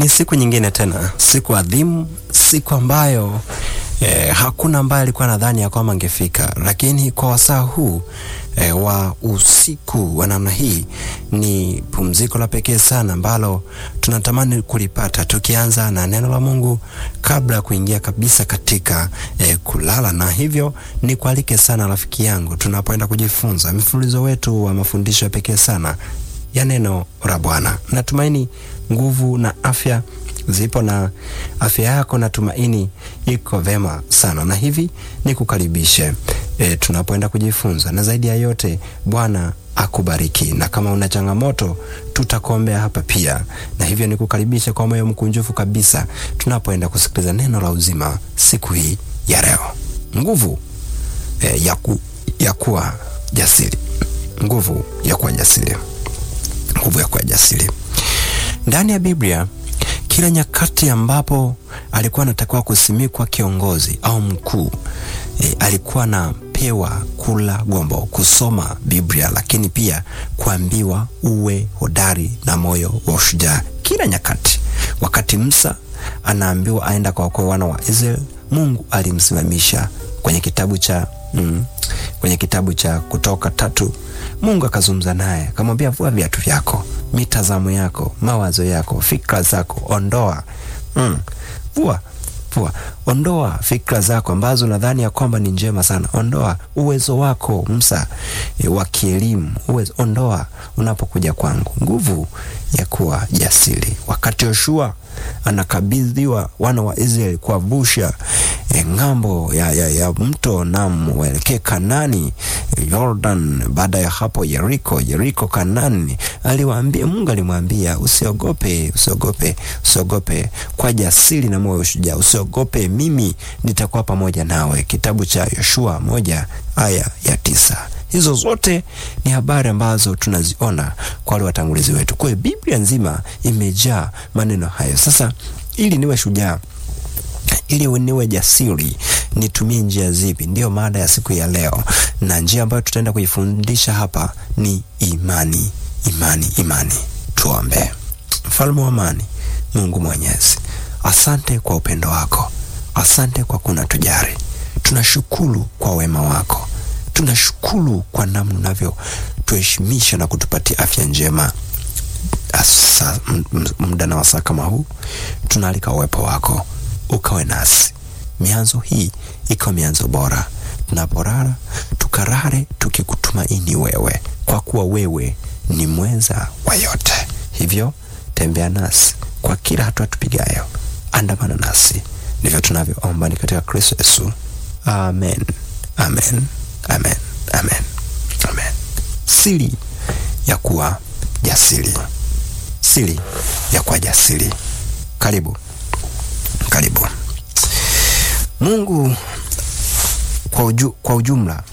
Ni siku nyingine tena, siku adhimu, siku ambayo eh, hakuna ambaye alikuwa nadhani ya kwamba angefika, lakini kwa wasaa huu eh, wa usiku wa namna hii ni pumziko la pekee sana ambalo tunatamani kulipata, tukianza na neno la Mungu kabla ya kuingia kabisa katika eh, kulala. Na hivyo ni kualike sana rafiki yangu, tunapoenda kujifunza mfululizo wetu wa mafundisho ya pekee sana ya neno la Bwana. Natumaini nguvu na afya zipo na afya yako natumaini iko vema sana, na hivi ni kukaribishe e, tunapoenda kujifunza, na zaidi ya yote Bwana akubariki, na kama una changamoto tutakuombea hapa pia, na hivyo ni kukaribisha kwa moyo mkunjufu kabisa tunapoenda kusikiliza neno la uzima siku hii ya leo. Nguvu e, ya, ku, ya kuwa jasiri, nguvu ya kuwa jasiri nguvu ya kuwa jasiri. Ndani ya Biblia, kila nyakati ambapo alikuwa anatakiwa kusimikwa kiongozi au mkuu e, alikuwa anapewa kula gombo, kusoma Biblia, lakini pia kuambiwa uwe hodari na moyo wa ushujaa. Kila nyakati, wakati Musa anaambiwa aenda kwa wakwe wana wa Israeli, Mungu alimsimamisha kwenye kitabu cha mm, kwenye kitabu cha Kutoka tatu Mungu akazungumza naye akamwambia, vua viatu vyako, mitazamo yako, mawazo yako, fikra zako ondoa. Mm. Vua vua, ondoa fikra zako ambazo nadhani ya kwamba ni njema sana. Ondoa uwezo wako Musa e, wa kielimu, uwezo ondoa unapokuja kwangu. Nguvu ya kuwa jasiri. Wakati Yoshua anakabidhiwa wana wa Israeli kuwavusha e, ng'ambo ya, ya, ya mto Namu waelekee Kanani e, Jordan. Baada ya hapo Yeriko, Yeriko Kanani, aliwaambia Mungu alimwambia usiogope, usiogope, usiogope, kwa jasiri na moyo ushujaa, usiogope, mimi nitakuwa pamoja nawe. Kitabu cha Yoshua moja aya ya tisa. Hizo zote ni habari ambazo tunaziona kwa wale watangulizi wetu. Kwa hiyo Biblia nzima imejaa maneno hayo. Sasa ili niwe shujaa, ili niwe jasiri, nitumie njia zipi? Ndiyo mada ya siku ya leo, na njia ambayo tutaenda kuifundisha hapa ni imani. Imani, imani. Tuombe. Mfalme wa amani, Mungu Mwenyezi, asante kwa upendo wako, asante kwa kuna tujari, tunashukuru kwa wema wako tunashukuru kwa namna unavyo tuheshimisha na kutupatia afya njema. Asa, muda na wasaa kama huu tunaalika uwepo wako ukawe nasi, mianzo hii ikawa mianzo bora. Tunaporara tukarare tukikutumaini wewe, kwa kuwa wewe ni mweza wa yote. Hivyo tembea nasi kwa kila hatua tupigayo, andamana nasi. Ndivyo tunavyoomba ni katika Kristo Yesu, amen, amen. Amen, amen, amen. Siri ya kuwa jasiri, siri ya kuwa jasiri. Karibu, karibu. Mungu kwa, uju, kwa ujumla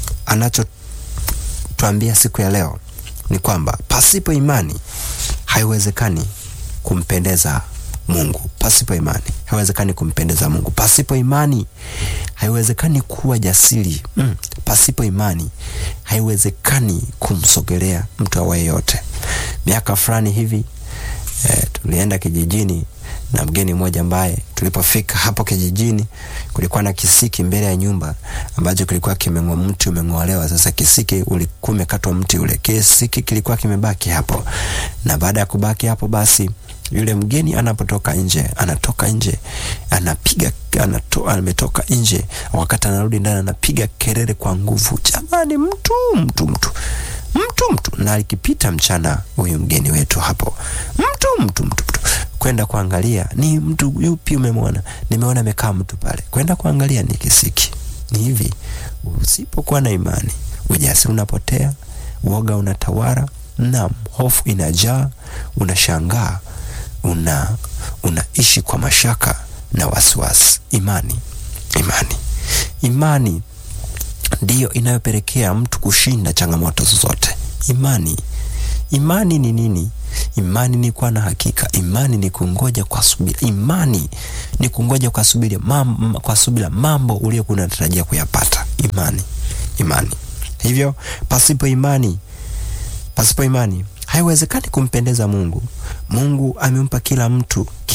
anachotuambia siku ya leo ni kwamba pasipo imani haiwezekani kumpendeza Mungu. Pasipo imani haiwezekani kumpendeza Mungu. Pasipo imani haiwezekani kuwa jasiri. Mm. Pasipo imani haiwezekani kumsogelea mtu awaye yote. Miaka fulani hivi eh, tulienda kijijini na mgeni mmoja ambaye tulipofika hapo kijijini kulikuwa na kisiki mbele ya nyumba ambacho kilikuwa kimeng'oa, mti umeng'olewa. Sasa kisiki ulikuwa umekatwa mti ule, kisiki kilikuwa kimebaki hapo, na baada ya kubaki hapo basi yule mgeni anapotoka nje, anatoka nje, anapiga anato, ametoka nje, wakati anarudi ndani anapiga kelele kwa nguvu, jamani, mtu mtu mtu mtu mtu. Na alikipita mchana huyu mgeni wetu hapo, mtu mtu mtu mtu, kwenda kuangalia ni mtu yupi umemwona? Nimeona amekaa mtu pale, kwenda kuangalia ni kisiki. Ni hivi, usipokuwa na imani, ujasiri unapotea, uoga unatawala, na hofu inajaa, unashangaa una unaishi kwa mashaka na wasiwasi. Imani, imani, imani ndiyo inayopelekea mtu kushinda changamoto zozote. Imani, imani ni nini? Imani ni kuwa na hakika. Imani ni kungoja kwa subira. Imani ni kungoja kwa subira mambo, kwa subira mambo uliyokuwa unatarajia kuyapata. Imani, imani. Hivyo pasipo imani, pasipo imani haiwezekani kumpendeza Mungu. Mungu amempa kila mtu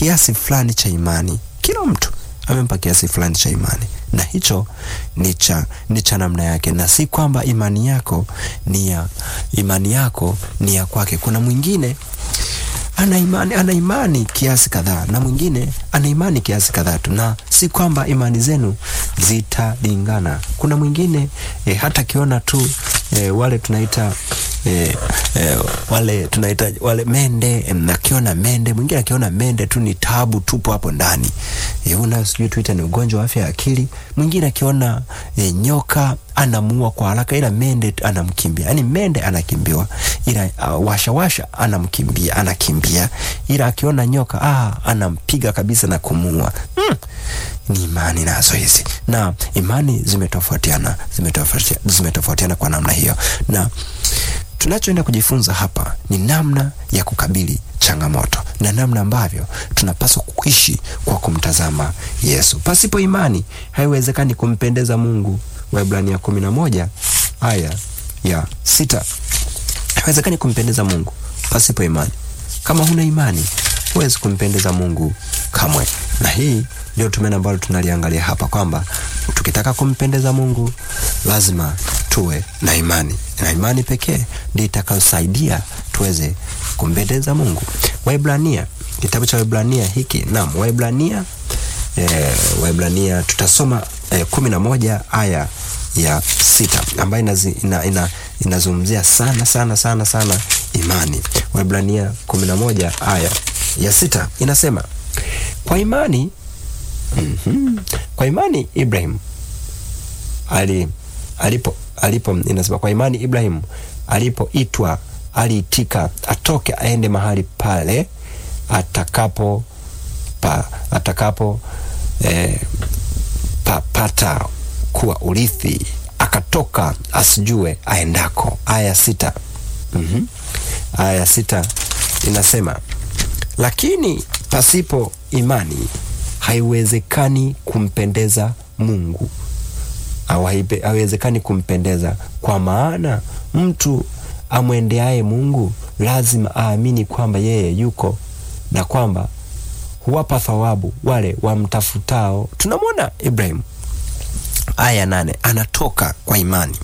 kiasi fulani cha imani. Kila mtu amempa kiasi fulani cha imani, na hicho ni cha ni cha namna yake, na si kwamba imani yako ni ya imani yako ni ya kwake. Kuna mwingine ana imani ana imani kiasi kadhaa na mwingine ana imani kiasi kadhaa tu, na si kwamba imani zenu zitalingana. Kuna mwingine e, hata akiona tu e, wale tunaita e, e, wale tunaita wale mende em, akiona mende, mwingine akiona mende tu ni tabu tupo hapo ndani e, una sijui tuita ni ugonjwa wa afya ya akili. Mwingine akiona e, nyoka anamuua kwa haraka, ila mende anamkimbia. Yani mende anakimbiwa, ila uh, washawasha anamkimbia, anakimbia, ila akiona nyoka ah, anampiga kabisa na kumuua. Hmm. Ni imani nazo hizi, na imani zimetofautiana, zimetofautiana, zimetofautiana kwa namna hiyo, na tunachoenda kujifunza hapa ni namna ya kukabili changamoto na namna ambavyo tunapaswa kuishi kwa kumtazama Yesu. Pasipo imani haiwezekani kumpendeza Mungu. Waebrania kumi na moja aya ya sita. Haiwezekani kumpendeza Mungu pasipo imani. Kama huna imani, huwezi kumpendeza Mungu kamwe. Na hii ndio tumena ambalo tunaliangalia hapa kwamba tukitaka kumpendeza Mungu lazima tuwe na imani, na imani pekee ndio itakayosaidia tuweze kumpendeza Mungu. Waebrania, kitabu cha Waebrania hiki, naam, Waebrania eh, Waebrania tutasoma eh, kumi na moja aya ya sita ambayo ina, ina, inazungumzia sana sana sana sana imani. Waebrania kumi na moja aya ya sita inasema kwa imani mm -hmm, kwa imani Ibrahim ali, alipo, alipo inasema kwa imani Ibrahim alipoitwa aliitika atoke aende mahali pale atakapo pa, atakapo eh, papata kuwa urithi, akatoka asijue aendako. Aya sita. mm -hmm. Aya sita inasema lakini pasipo imani haiwezekani kumpendeza Mungu, au haiwezekani kumpendeza, kwa maana mtu amwendeaye Mungu lazima aamini kwamba yeye yuko na kwamba huwapa thawabu wale wamtafutao. Tunamwona Ibrahim aya nane, anatoka kwa imani,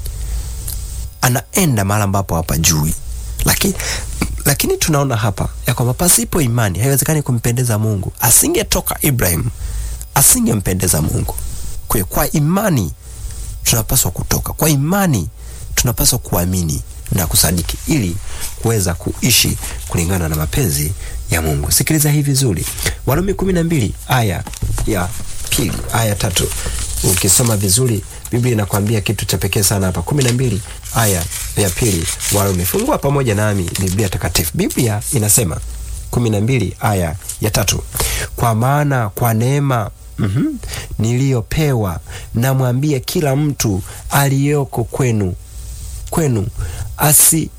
anaenda mahali ambapo hapajui, lakini lakini tunaona hapa ya kwamba pasipo imani haiwezekani kumpendeza Mungu. Asingetoka Ibrahim, asingempendeza Mungu. Kwa kwa imani tunapaswa kutoka, kwa imani tunapaswa kuamini na kusadiki ili kuweza kuishi kulingana na mapenzi ya Mungu. Sikiliza hii vizuri, Warumi kumi na mbili aya ya pili aya tatu. Ukisoma vizuri Biblia inakwambia kitu cha pekee sana hapa. kumi na mbili aya ya pili Warumi. Fungua pamoja nami Biblia Takatifu. Biblia inasema kumi na mbili aya ya tatu kwa maana kwa neema mm -hmm, niliyopewa namwambie kila mtu aliyoko kwenu kwenu asi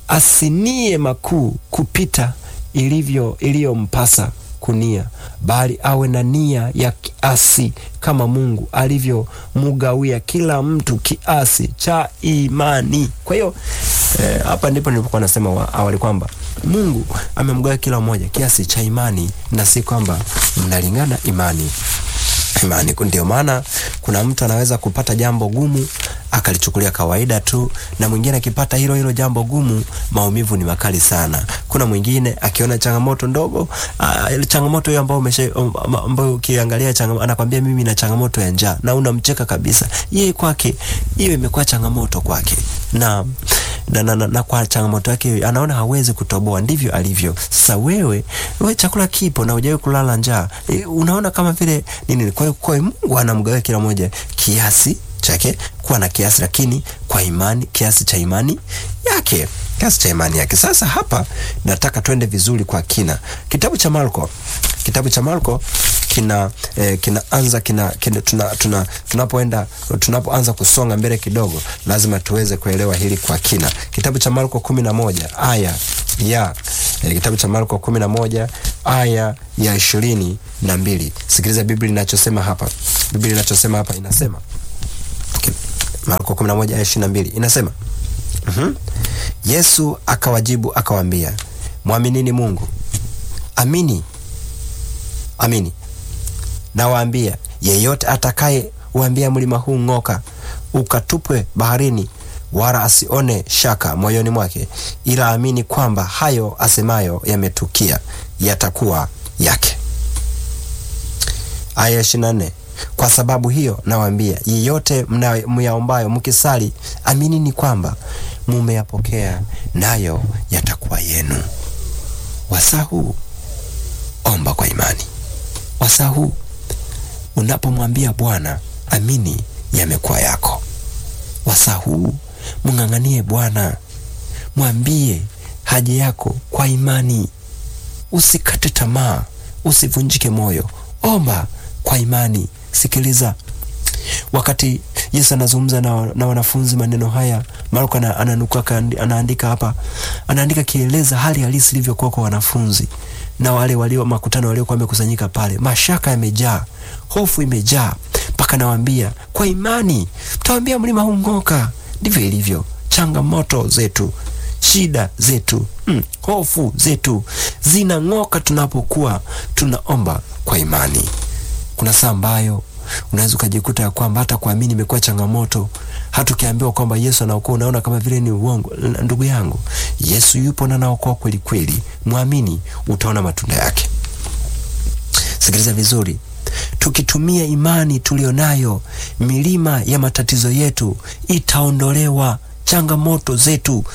asinie makuu kupita ilivyo iliyompasa kunia, bali awe na nia ya kiasi kama Mungu alivyomugawia kila mtu kiasi cha imani. Kwa hiyo hapa eh, ndipo nilipokuwa nasema awali kwamba Mungu amemgawia kila mmoja kiasi cha imani, na si kwamba mnalingana imani imani. Ndio maana kuna mtu anaweza kupata jambo gumu akalichukulia kawaida tu, na mwingine akipata hilo hilo jambo gumu, maumivu ni makali sana. Kuna mwingine akiona changamoto ndogo, uh, changamoto hiyo ambayo umesha ambayo ukiangalia changamoto, anakwambia mimi na changamoto ya njaa, na unamcheka kabisa. Yeye kwake hiyo imekuwa changamoto kwake, na na, na, na, na kwa changamoto yake anaona hawezi kutoboa, ndivyo alivyo. Sasa wewe wewe, chakula kipo na hujawahi kulala njaa, e, unaona kama vile nini? Kwa hiyo kwa Mungu anamgawia kila mmoja kiasi chake kuwa na kiasi, lakini kwa imani, kiasi cha imani yake, kiasi cha imani yake. Sasa hapa nataka twende vizuri kwa kina. Kitabu cha Marko, kitabu cha Marko kina eh, kinaanza kina, kina tuna, tuna, tunapoenda tunapoanza kusonga mbele kidogo, lazima tuweze kuelewa hili kwa kina. Kitabu cha Marko kumi na moja aya ya eh, kitabu cha Marko kumi na moja aya ya ishirini na mbili. Sikiliza Biblia inachosema hapa. Biblia inachosema hapa inasema Marko 11 aya 22 inasema mm -hmm. Yesu akawajibu akawaambia, mwaminini Mungu, amini amini nawaambia, yeyote atakaye uambia mlima huu ng'oka, ukatupwe baharini, wala asione shaka moyoni mwake, ila amini kwamba hayo asemayo yametukia, yatakuwa yake. Aya ishirini na nne kwa sababu hiyo nawaambia, yeyote myaombayo mkisali, aminini kwamba mumeyapokea, nayo yatakuwa yenu. Wasaa huu omba kwa imani. Wasaa huu unapomwambia Bwana, amini yamekuwa yako. Wasaa huu mng'ang'anie Bwana, mwambie haja yako kwa imani. Usikate tamaa, usivunjike moyo, omba kwa imani. Sikiliza, wakati Yesu anazungumza na, na wanafunzi maneno haya, Marko ananuka anaandika hapa, anaandika kieleza hali halisi ilivyokuwa kwa wanafunzi na wale walio makutano waliokuwa wamekusanyika pale. Mashaka yamejaa, hofu imejaa, mpaka nawaambia kwa imani mtawaambia mlima huu ng'oka. Ndivyo ilivyo changamoto zetu, shida zetu, mm, hofu zetu zinang'oka tunapokuwa tunaomba kwa imani. Kuna saa ambayo unaweza ukajikuta ya kwamba hata kuamini imekuwa changamoto. Hata ukiambiwa kwamba Yesu anaokoa unaona kama vile ni uongo. Ndugu yangu, Yesu yupo na anaokoa kweli kweli. Mwamini, utaona matunda yake. Sikiliza vizuri, tukitumia imani tulionayo, milima ya matatizo yetu itaondolewa, changamoto zetu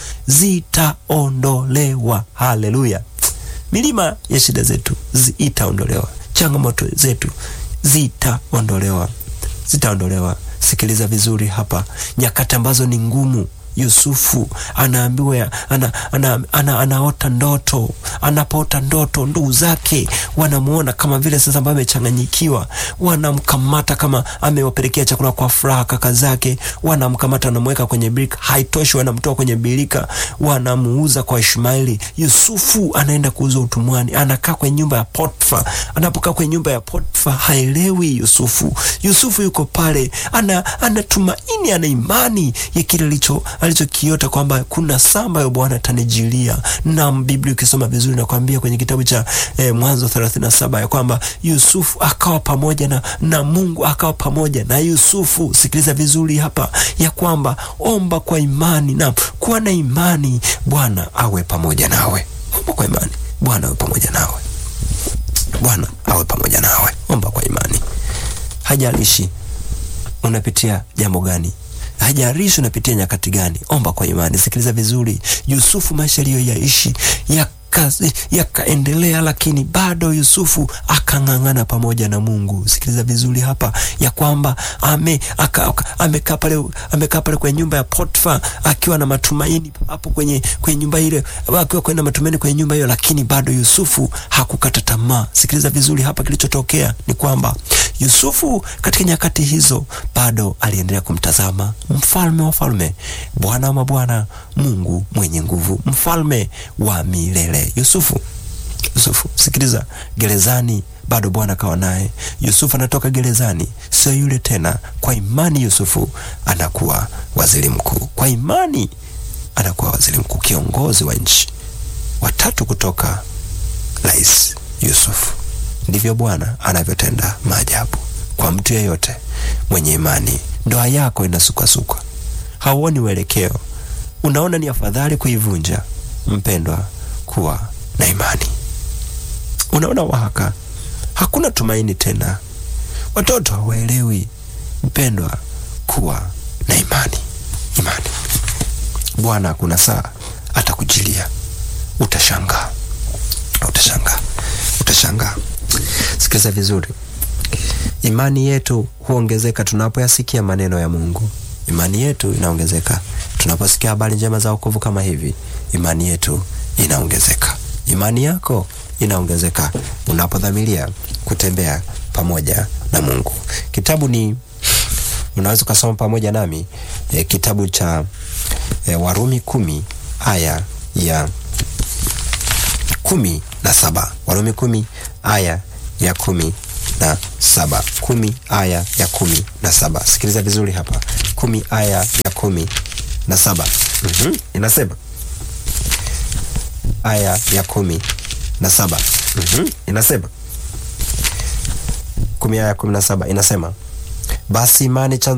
zitaondolewa. Haleluya! milima ya shida zetu itaondolewa, changamoto zetu zitaondolewa, zitaondolewa. Sikiliza vizuri hapa, nyakati ambazo ni ngumu. Yusufu anaambiwa ana, ana, ana, anaota ndoto. Anapoota ndoto, ndugu zake wanamuona kama vile sasa ambaye amechanganyikiwa, wanamkamata kama amewapelekea chakula kwa furaha. Kaka zake wanamkamata, wanamweka kwenye birika. Haitoshi, wanamtoa kwenye birika, wanamuuza kwa Ishmaeli. Yusufu anaenda kuuzwa utumwani, anakaa kwenye nyumba ya Potifa. Anapokaa kwenye nyumba ya Potifa haelewi Yusufu. Yusufu yuko pale, ana anatumaini, ana imani ya kile alicho alichokiota kwamba kuna saa ambayo Bwana atanijilia. Na Biblia ukisoma vizuri nakwambia kwenye kitabu cha eh, Mwanzo 37 ya kwamba Yusufu akawa pamoja na, na Mungu akawa pamoja na Yusufu. Sikiliza vizuri hapa ya kwamba omba kwa imani na kuwa na imani, Bwana awe pamoja nawe. Omba kwa imani, Bwana awe pamoja nawe, Bwana awe pamoja nawe. Omba kwa imani, hajalishi unapitia jambo gani hajarishi unapitia nyakati gani, omba kwa imani. Sikiliza vizuri, Yusufu maisha aliyoyaishi yakaendelea ya lakini bado Yusufu akang'ang'ana pamoja na Mungu. Sikiliza vizuri hapa ya kwamba amekaa ame pale amekaa pale kwenye nyumba ya Potifa akiwa na matumaini hapo kwenye kwenye nyumba ile, akiwa kwenye matumaini kwenye nyumba hiyo, lakini bado Yusufu hakukata tamaa. Sikiliza vizuri hapa, kilichotokea ni kwamba Yusufu katika nyakati hizo bado aliendelea kumtazama mfalme wa falme, Bwana wa mabwana, Mungu mwenye nguvu, mfalme wa milele. Yusufu, Yusufu, sikiliza, gerezani bado Bwana akawa naye. Yusufu anatoka gerezani, sio yule tena. Kwa imani Yusufu anakuwa waziri mkuu, kwa imani anakuwa waziri mkuu, kiongozi wa nchi, watatu kutoka rais Yusufu. Ndivyo Bwana anavyotenda maajabu kwa mtu yeyote mwenye imani. Ndoa yako inasukwasukwa, hauoni uelekeo, unaona ni afadhali kuivunja. Mpendwa, kuwa na imani. Unaona wahaka, hakuna tumaini tena, watoto hawaelewi. Mpendwa, kuwa na imani. Imani, Bwana kuna saa atakujilia, utashangaa, utashangaa, utashangaa. Sikiliza vizuri, imani yetu huongezeka tunapoyasikia maneno ya Mungu. Imani yetu inaongezeka tunaposikia habari njema za wokovu kama hivi. Imani yetu inaongezeka, imani yako inaongezeka unapodhamiria kutembea pamoja na Mungu. Kitabu ni unaweza ukasoma pamoja nami e, kitabu cha e, Warumi kumi aya ya kumi na saba Warumi kumi aya ya kumi na saba kumi aya ya kumi na saba Sikiliza vizuri hapa, kumi aya ya kumi na saba mm -hmm. Inasema aya ya kumi na saba mm -hmm. Inasema 10 aya 17 inasema, basi imani chanzo